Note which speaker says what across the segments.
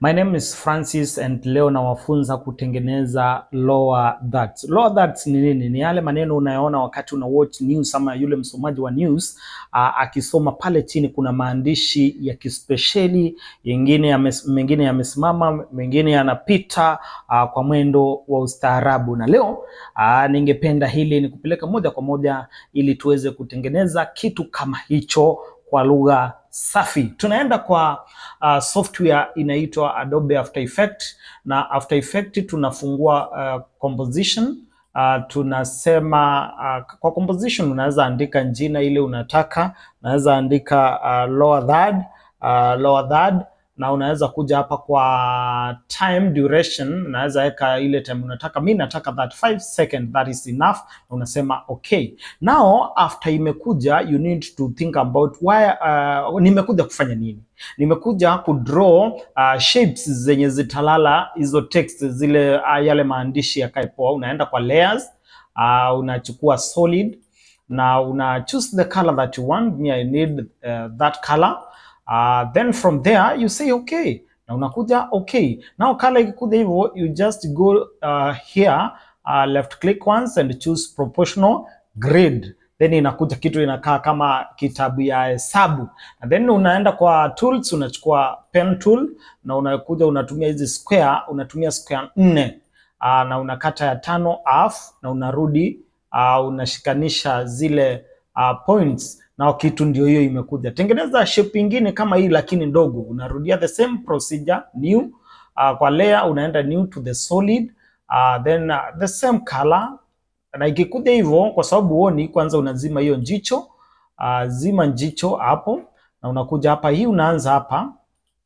Speaker 1: My name is Francis and leo nawafunza kutengeneza lower thirds. Lower thirds ni nini? Ni yale maneno unayoona wakati una watch news ama yule msomaji wa news uh, akisoma pale chini kuna maandishi ya kispesheli, yengine yames, mengine yamesimama, mengine yanapita uh, kwa mwendo wa ustaarabu. Na leo uh, ningependa hili ni kupeleka moja kwa moja ili tuweze kutengeneza kitu kama hicho kwa lugha safi. Tunaenda kwa uh, software inaitwa Adobe After Effects na After Effects tunafungua uh, composition uh, tunasema uh, kwa composition unaweza andika jina ile unataka, unaweza andika uh, lower third, uh, lower third na unaweza kuja hapa kwa time duration, unaweza weka ile time unataka. Mi nataka that 5 second, that is enough. Unasema okay. Now after imekuja, you need to think about why, uh, nimekuja kufanya nini? Nimekuja kudraw uh, shapes zenye zitalala hizo text zile, uh, yale maandishi yakae poa. Unaenda kwa layers, uh, unachukua solid na una choose the color that you want. Me, I need uh, that color Uh, then from there you say okay, na unakuja okay. Now color ikikuja hivyo, you just go uh, here uh, left click once and choose proportional grid, then inakuja kitu inakaa kama kitabu ya hesabu, and then unaenda kwa tools, unachukua pen tool na unakuja unatumia hizi square, unatumia square nne uh, na unakata ya tano half na unarudi uh, unashikanisha zile uh, points na kitu ndio hiyo imekuja. Tengeneza shape ingine kama hii lakini ndogo, unarudia the same procedure new. Uh, kwa layer unaenda new to the solid uh, then uh, the same color, na ikikuja hivyo, kwa sababu huoni, kwanza unazima hiyo njicho uh, zima njicho hapo, na unakuja hapa, hii unaanza hapa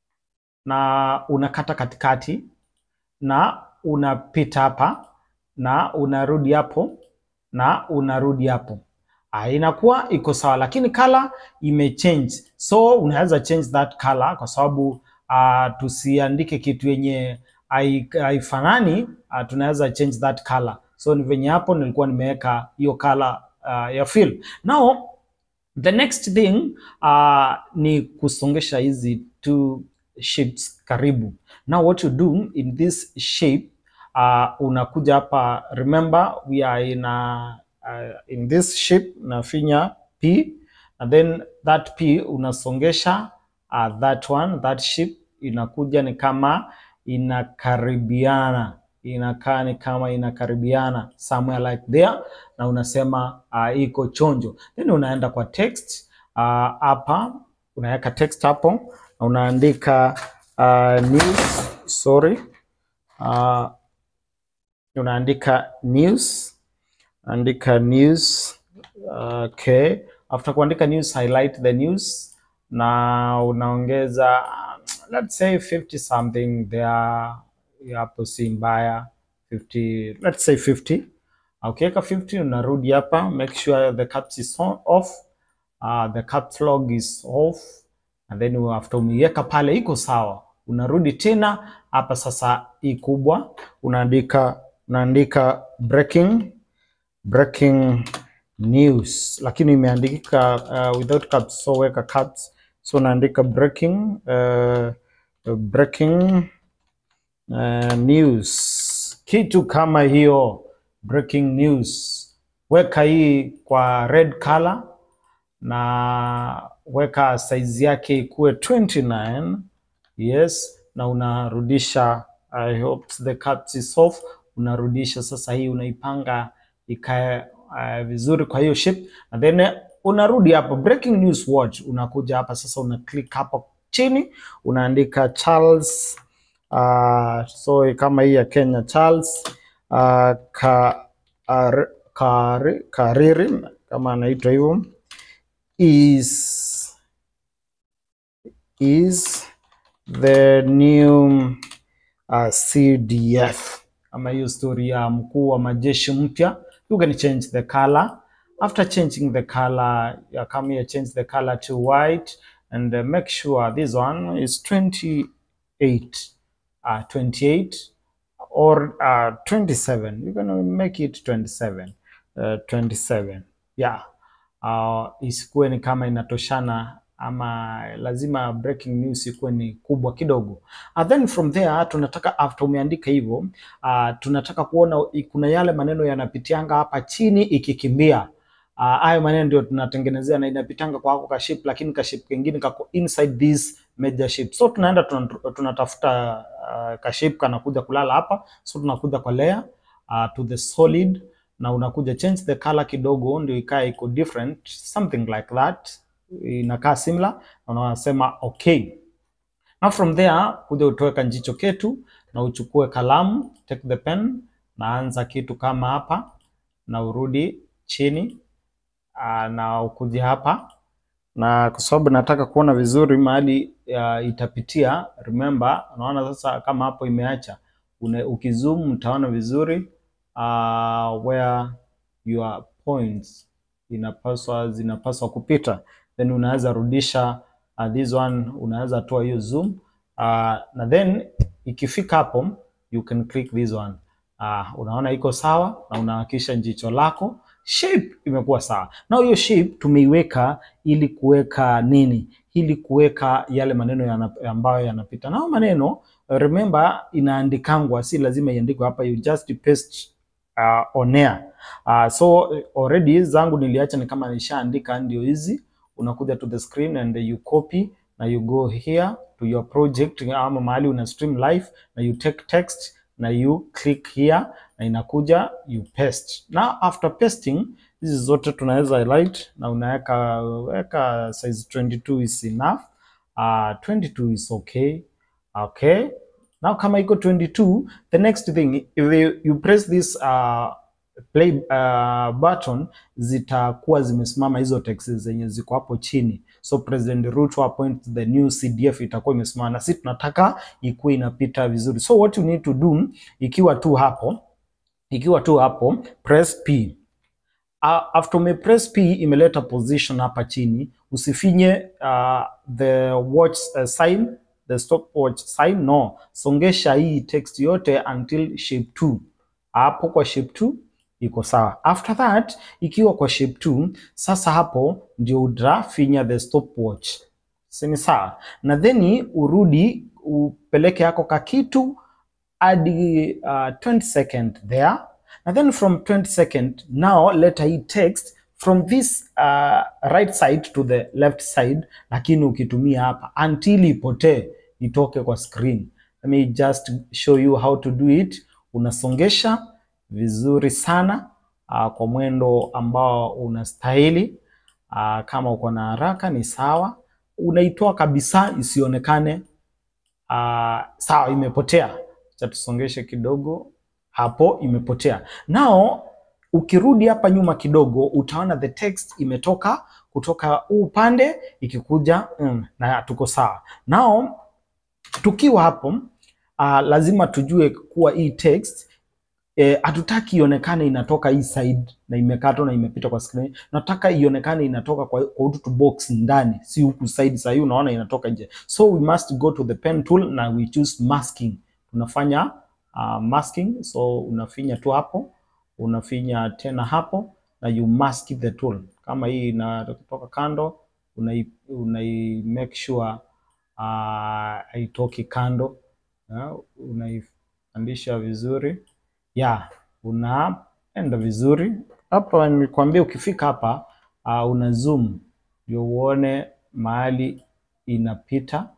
Speaker 1: na unakata katikati na unapita hapa na unarudi hapo na unarudi hapo Uh, inakuwa iko sawa, lakini color imechange, so unaweza change that color kwa sababu uh, tusiandike kitu yenye haifanani. Uh, tunaweza change that color, so ni venye hapo nilikuwa nimeweka hiyo color uh, ya fill. Now the next thing uh, ni kusongesha hizi two shapes karibu. Now what you do in this shape uh, unakuja hapa, remember we are in a Uh, in this shape unafinya P and then that P unasongesha uh, that one that shape inakuja ni kama inakaribiana, inakaa ni kama inakaribiana somewhere like there, na unasema uh, iko chonjo, then unaenda kwa text hapa, uh, unaweka text hapo na unaandika uh, news sorry, uh, unaandika news andika news okay. After kuandika news, highlight the news na unaongeza let's say 50 something there, hapo si mbaya 50, let's say 50. Ukiweka okay, 50 unarudi hapa, make sure the caps is on, off uh, the caps lock is off and then after umeiweka pale iko sawa, unarudi tena hapa sasa, hii kubwa unaandika unaandika breaking breaking news lakini imeandika uh, without caps, so weka caps, so naandika breaking uh, breaking uh, news, kitu kama hiyo breaking news. Weka hii kwa red color na weka size yake ikuwe 29 yes, na unarudisha. I hope the caps is off. Unarudisha sasa, hii unaipanga ikae uh, vizuri kwa hiyo shape and then uh, unarudi hapo breaking news watch, unakuja hapa sasa, una click hapo chini unaandika Charles uh, so kama hii ya Kenya Charles uh, ka, ar, kari, Kariri kama anaitwa hivyo is is the new uh, CDF kama hiyo story ya mkuu wa majeshi mpya you can change the color. After changing the color, you come here, change the color to white and uh, make sure this one is 28, uh, 28 or uh, 27. You're gonna make it 27, uh, 27. Yeah. Uh, isikuwe ni kama inatoshana ama lazima breaking news ikuwe ni kubwa kidogo. Uh, then from there tunataka after umeandika hivyo uh, tunataka kuona i- kuna yale maneno yanapitianga hapa chini ikikimbia. Uh, hayo maneno ndio tunatengenezea na inapitanga kwa hako kaship, lakini kaship kengine kako inside this major ship. So tunaenda tuna- tunatafuta uh, kaship kanakuja kulala hapa, so tunakuja kwa layer uh, to the solid na unakuja change the color kidogo ndio ikae iko different something like that, inakaa similar na unasema okay. Now from there kuja utoe kanjicho ketu na uchukue kalamu, take the pen, naanza kitu kama hapa na urudi chini aa, na ukuje hapa na kwa sababu nataka kuona vizuri mahali ya, itapitia. Remember, unaona sasa kama hapo imeacha Une, ukizoom utaona vizuri uh, where your points inapaswa zinapaswa kupita, then unaweza rudisha uh, this one, unaweza toa hiyo zoom uh, na then ikifika hapo you can click this one uh, unaona iko sawa na unahakisha jicho lako shape imekuwa sawa. Na hiyo shape tumeiweka ili kuweka nini? Ili kuweka yale maneno yana, ambayo yanapita. Na hayo maneno remember, inaandikangwa, si lazima iandikwe hapa, you just paste uh, on air. Uh, so already zangu niliacha ni kama nishaandika, ndio hizi. Unakuja to the screen and you copy na you go here to your project ama mahali una stream live na you take text na you click here na inakuja you paste. Now after pasting hizi zote tunaweza highlight na unaweka weka size 22 is enough. Uh, 22 is okay. Okay. Now kama iko 22, the next thing if you, you press this uh, play uh, button zitakuwa zimesimama hizo text zenye ziko hapo chini. So President Ruto appoint the new CDF itakuwa imesimama, na sisi tunataka ikuwe inapita vizuri. So what you need to do, ikiwa tu hapo ikiwa tu hapo press P. Uh, after ume press P imeleta position hapa chini, usifinye uh, the watch uh, sign the stopwatch sign no, songesha hii text yote until shape 2. Hapo kwa shape 2 iko sawa. After that ikiwa kwa shape 2, sasa hapo ndio udrafinya the stopwatch, si ni sawa? Na then urudi upeleke yako kakitu hadi uh, 20 second there and then from 20 second now let hii text from this uh, right side to the left side, lakini ukitumia hapa until ipotee itoke kwa screen. Let me just show you how to do it. Unasongesha vizuri sana uh, kwa mwendo ambao unastahili. Uh, kama uko na haraka ni sawa, unaitoa kabisa isionekane. Uh, sawa, imepotea. Acha tusongeshe kidogo hapo, imepotea. Now ukirudi hapa nyuma kidogo, utaona the text imetoka kutoka huu upande ikikuja mm, na tuko sawa. Now tukiwa hapo uh, lazima tujue kuwa hii text hatutaki eh, ionekane inatoka hii side na imekatwa na imepita kwa screen. Nataka ionekane inatoka kwa, kwa ututu box ndani, si huku side. Sasa hii unaona inatoka nje, so we must go to the pen tool na we choose masking. Tunafanya uh, masking, so unafinya tu hapo, unafinya tena hapo na you mask the tool. Kama hii inatoka kando, unai, unai make sure uh, haitoki kando uh, unaipandisha vizuri ya unaenda vizuri hapa. Nikwambia ukifika hapa uh, una zoom ndio uone mahali inapita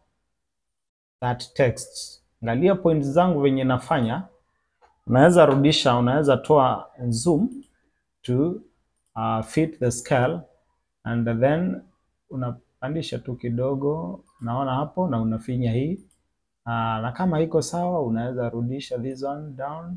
Speaker 1: that text. Angalia point zangu venye nafanya, unaweza rudisha, unaweza toa zoom to uh, fit the scale and then unapandisha tu kidogo, naona hapo, na unafinya hii uh, na kama iko sawa, unaweza rudisha this one down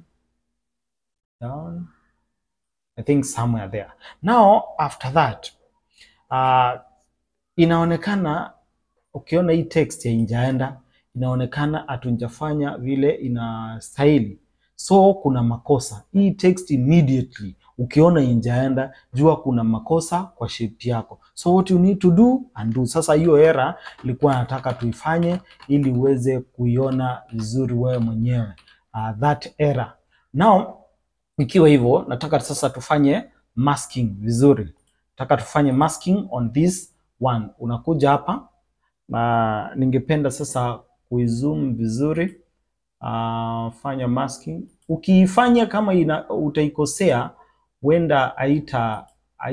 Speaker 1: down I think somewhere there. Now after that uh, inaonekana ukiona hii text haijaenda, inaonekana hatunjafanya vile inastahili, so kuna makosa. Hii text immediately ukiona injaenda, jua kuna makosa kwa shape yako, so what you need to do undo. Sasa hiyo error ilikuwa nataka tuifanye ili uweze kuiona vizuri wewe mwenyewe uh, that error now ikiwa hivyo, nataka sasa tufanye masking vizuri. Nataka tufanye masking on this one. Unakuja hapa na ningependa sasa kuizoom vizuri. Uh, fanya masking. Ukiifanya kama ina, utaikosea huenda haita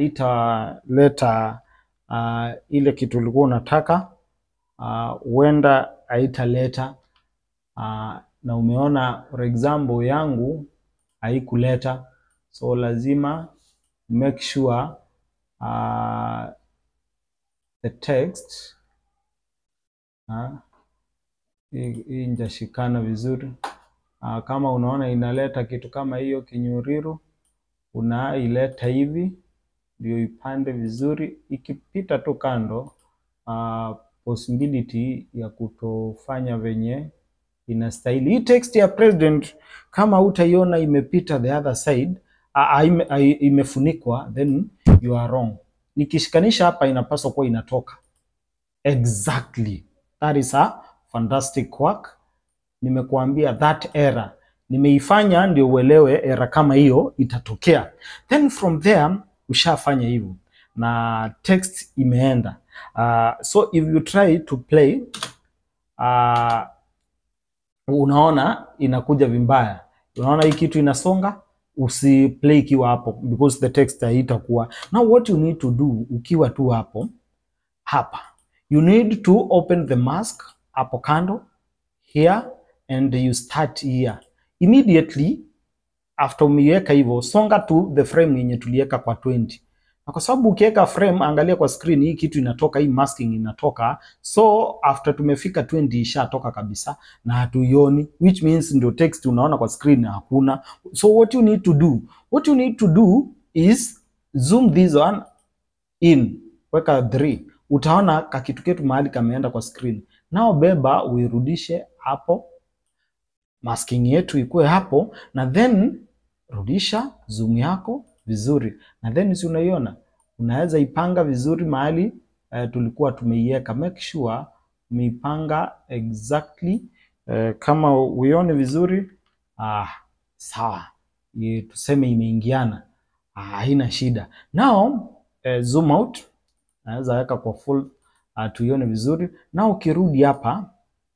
Speaker 1: haitaleta uh, ile kitu ulikuwa unataka huenda uh, haitaleta uh, na umeona for example yangu haikuleta, so lazima make sure uh, the text uh, hii njashikana vizuri uh, kama unaona inaleta kitu kama hiyo kinyuriru, unaileta hivi ndio ipande vizuri, ikipita tu kando uh, possibility ya kutofanya venye inastahili. Hii text ya president kama utaiona imepita the other side uh, ime, uh, imefunikwa then you are wrong. Nikishikanisha hapa inapaswa kuwa inatoka exactly. That is a fantastic work. Nimekuambia that error nimeifanya ndio uelewe error kama hiyo itatokea, then from there ushafanya hivyo na text imeenda. Uh, so if you try to play uh, unaona inakuja vimbaya, unaona hii kitu inasonga. Usiplay ikiwa hapo because the text haitakuwa. Now what you need to do ukiwa tu hapo hapa, you need to open the mask hapo kando here and you start here immediately after umeiweka hivyo, songa to the frame yenye tuliweka kwa 20 na kwa sababu ukiweka frame, angalia kwa screen, hii kitu inatoka, hii masking inatoka. So after tumefika 20 ishatoka kabisa na hatuioni, which means ndio text unaona kwa screen hakuna. So what you need to do, what you need to do is zoom this one in, weka 3 utaona kakitu ketu mahali kameenda kwa screen. Nao beba uirudishe hapo, masking yetu ikuwe hapo, na then rudisha zoom yako vizuri na then si unaiona, unaweza ipanga vizuri mahali uh, tulikuwa tumeiweka. Make sure umeipanga exactly uh, kama uione vizuri ah, sawa, tuseme imeingiana, haina ah, shida. Now uh, zoom out, naweza weka kwa full uh, tuione vizuri. Now ukirudi hapa,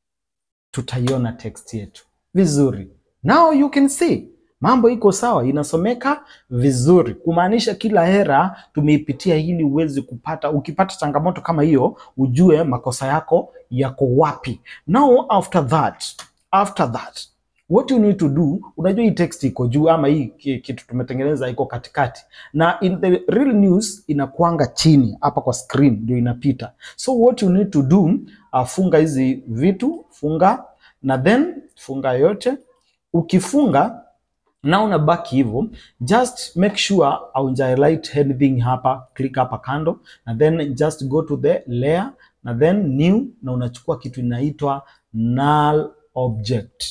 Speaker 1: tutaiona text yetu vizuri. Now you can see mambo iko sawa, inasomeka vizuri, kumaanisha kila hera tumeipitia ili uweze kupata. Ukipata changamoto kama hiyo, ujue makosa yako yako wapi. Now after that, after that what you need to do, unajua hii text iko juu ama hii kitu tumetengeneza iko katikati, na in the real news inakuanga chini hapa kwa screen ndio inapita. So what you need to do, uh, funga hizi vitu, funga na then funga yote. Ukifunga na unabaki hivyo, just make sure hauja highlight anything hapa, click hapa kando na then just go to the layer na then new, na unachukua kitu inaitwa null object,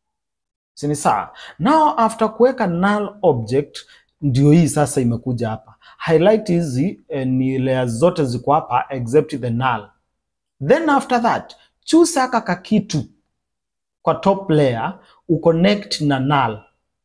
Speaker 1: sini sawa? Now after kuweka null object, ndio hii sasa imekuja hapa. Highlight hizi eh, ni layer zote ziko hapa except the null. Then after that choose aka kakitu kwa top layer uconnect na null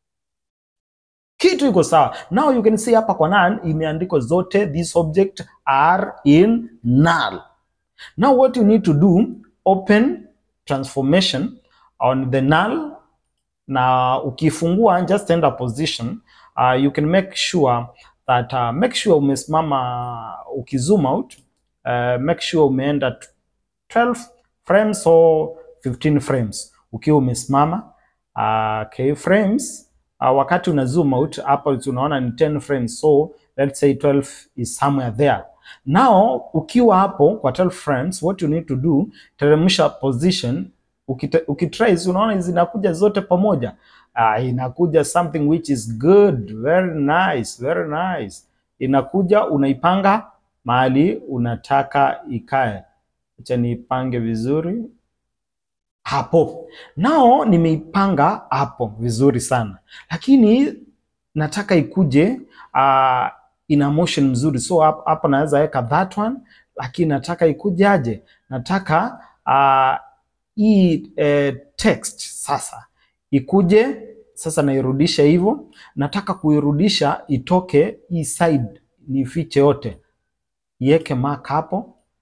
Speaker 1: kitu iko sawa. Now you can see hapa kwa null imeandikwa zote these object are in null. Now what you need to do, open transformation on the null, na ukifungua just enter position. Uh, you can make sure that uh, make sure umesimama, ukizoom out uh, make sure umeenda 12 frames or 15 frames ukiwa umesimama uh, k frames Uh, wakati una zoom out hapa tunaona ni 10 frames, so let's say 12 is somewhere there. Now ukiwa hapo kwa 12 frames, what you need to do, teremsha position. Ukitrace unaona zinakuja zote pamoja. Uh, inakuja something which is good, very nice, very nice. Inakuja unaipanga mahali unataka ikae. Acha niipange vizuri hapo nao nimeipanga hapo vizuri sana, lakini nataka ikuje uh, ina motion mzuri, so hapo naweza weka that one, lakini nataka ikuje aje? Nataka uh, hii eh, text sasa ikuje sasa, nairudisha hivyo. Nataka kuirudisha itoke hii side, nifiche yote, iweke mark hapo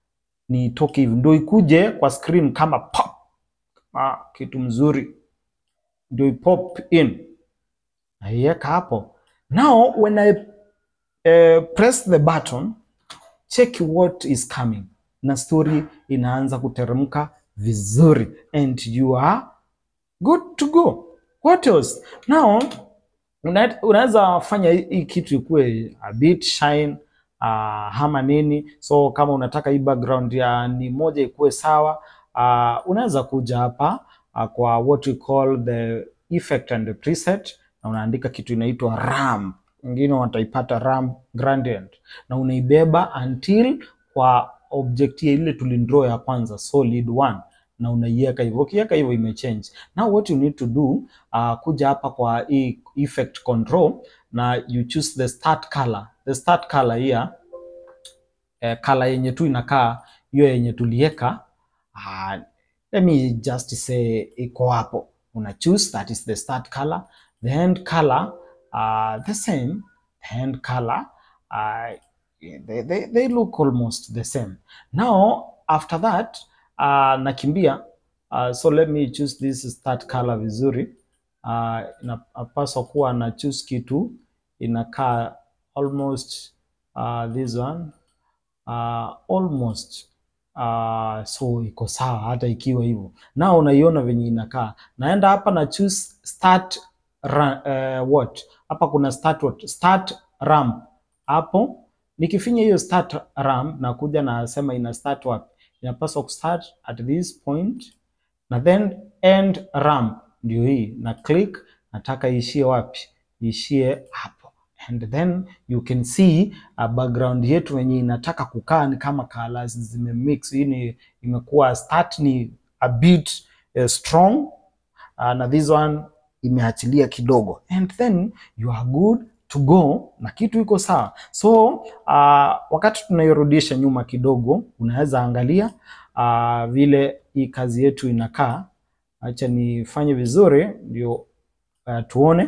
Speaker 1: ni itoke hivi, ndio ikuje kwa screen kama pop. Ah, kitu mzuri ndio ipop in, naiweka hapo. Now when I uh, press the button check what is coming, na story inaanza kuteremka vizuri and you are good to go. What else? Now una- unaweza fanya hii hii kitu ikuwe a bit shine uh, ama nini. So kama unataka hii background ya ni moja ikuwe sawa uh, unaweza kuja hapa uh, kwa what we call the effect and the preset na unaandika kitu inaitwa ramp, wengine wataipata ramp gradient, na unaibeba until kwa object ya ile tulindraw ya kwanza solid one na unaiweka hivyo. Ukiweka hivyo imechange. Now what you need to do uh, kuja hapa kwa hii effect control na you choose the start color. The start color here eh, color yenye tu inakaa hiyo yenye tuliweka uh, let me just say iko hapo, una choose that is the start color. The end color uh, the same. The end color uh, they, they, they look almost the same. Now after that uh, nakimbia uh, so let me choose this start color vizuri. Uh, inapaswa kuwa na choose kitu inakaa almost uh, this one uh, almost uh, so iko sawa hata ikiwa hivyo. Na unaiona venye inakaa. Naenda hapa na choose start ra, uh, what hapa kuna start what start ramp hapo. Nikifinya hiyo start ramp na kuja nasema ina start wapi, inapaswa kustart at this point na then end ramp ndio hii na click, nataka iishie wapi? Iishie hapo, and then you can see uh, background yetu wenye inataka kukaa ni kama colors zimemix. Hii ni imekuwa start ni a bit uh, strong uh, na this one imeachilia kidogo, and then you are good to go na kitu iko sawa. So uh, wakati tunairudisha nyuma kidogo, unaweza angalia uh, vile hii kazi yetu inakaa. Acha nifanye vizuri ndio uh, tuone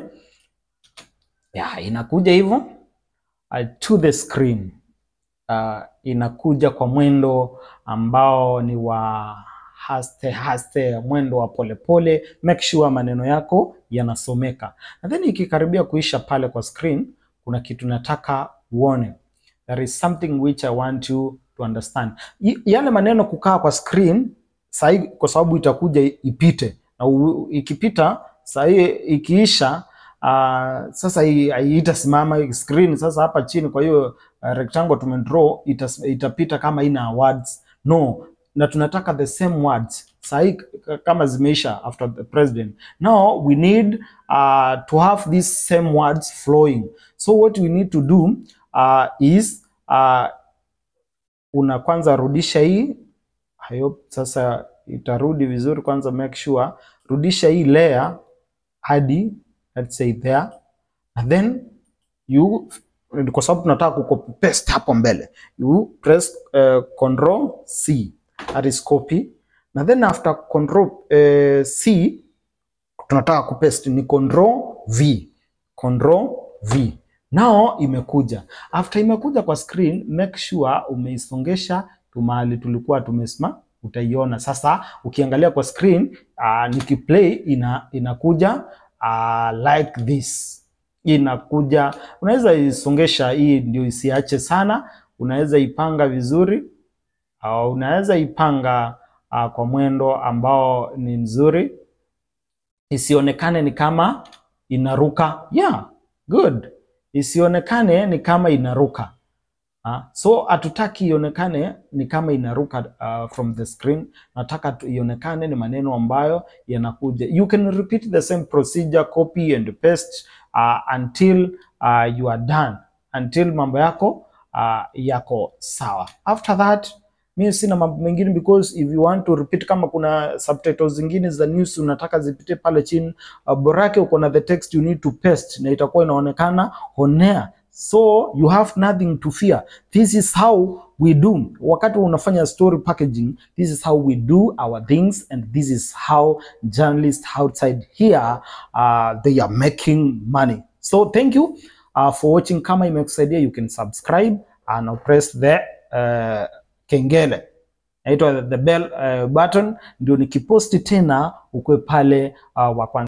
Speaker 1: ya inakuja hivyo uh, to the screen uh, inakuja kwa mwendo ambao ni wa haste haste, mwendo wa polepole pole. Make sure maneno yako yanasomeka, na then ikikaribia kuisha pale kwa screen, kuna kitu nataka uone. There is something which I want you to understand. Y yale maneno kukaa kwa screen sahi, kwa sababu itakuja ipite na u, ikipita sahi ikiisha Uh, sasa hii itasimama screen sasa hapa chini. Kwa hiyo uh, rectangle tumedraw itas, itapita kama ina words no, na tunataka the same words sahi kama zimeisha after the president. Now we need uh, to have these same words flowing. So what we need to do uh, is uh, una kwanza rudisha hii I hope sasa itarudi vizuri. Kwanza make sure rudisha hii layer hadi let's say there and then you, kwa sababu tunataka kucopy paste hapo mbele, you press uh, control C that is copy, na then after control uh, C tunataka kupaste ni control V, control V. Now imekuja, after imekuja kwa screen, make sure umeisongesha tu mahali tulikuwa tumesema, utaiona sasa. Ukiangalia kwa screen uh, nikiplay ina, inakuja Uh, like this inakuja. Unaweza isongesha hii ndio isiache sana, unaweza ipanga vizuri au uh, unaweza ipanga uh, kwa mwendo ambao ni mzuri, isionekane ni kama inaruka. Yeah, good, isionekane ni kama inaruka. Uh, so hatutaki ionekane ni kama inaruka uh, from the screen. Nataka ionekane ni maneno ambayo yanakuja. You can repeat the same procedure, copy and paste uh, until uh, you are done, until mambo yako uh, yako sawa. After that mimi sina mambo mengine because if you want to repeat, kama kuna subtitles zingine za news unataka zipite pale chini uh, borake uko na the text you need to paste na itakuwa inaonekana on air. So you have nothing to fear. This is how we do. Wakati unafanya story packaging, this is how we do our things and this is how journalists outside here uh, they are making money. So thank you uh, for watching. Kama imekusaidia you can subscribe and press the uh, kengele. inaitwa the bell uh, button, ndio nikiposti tena ukwe pale uh, wa kwanza.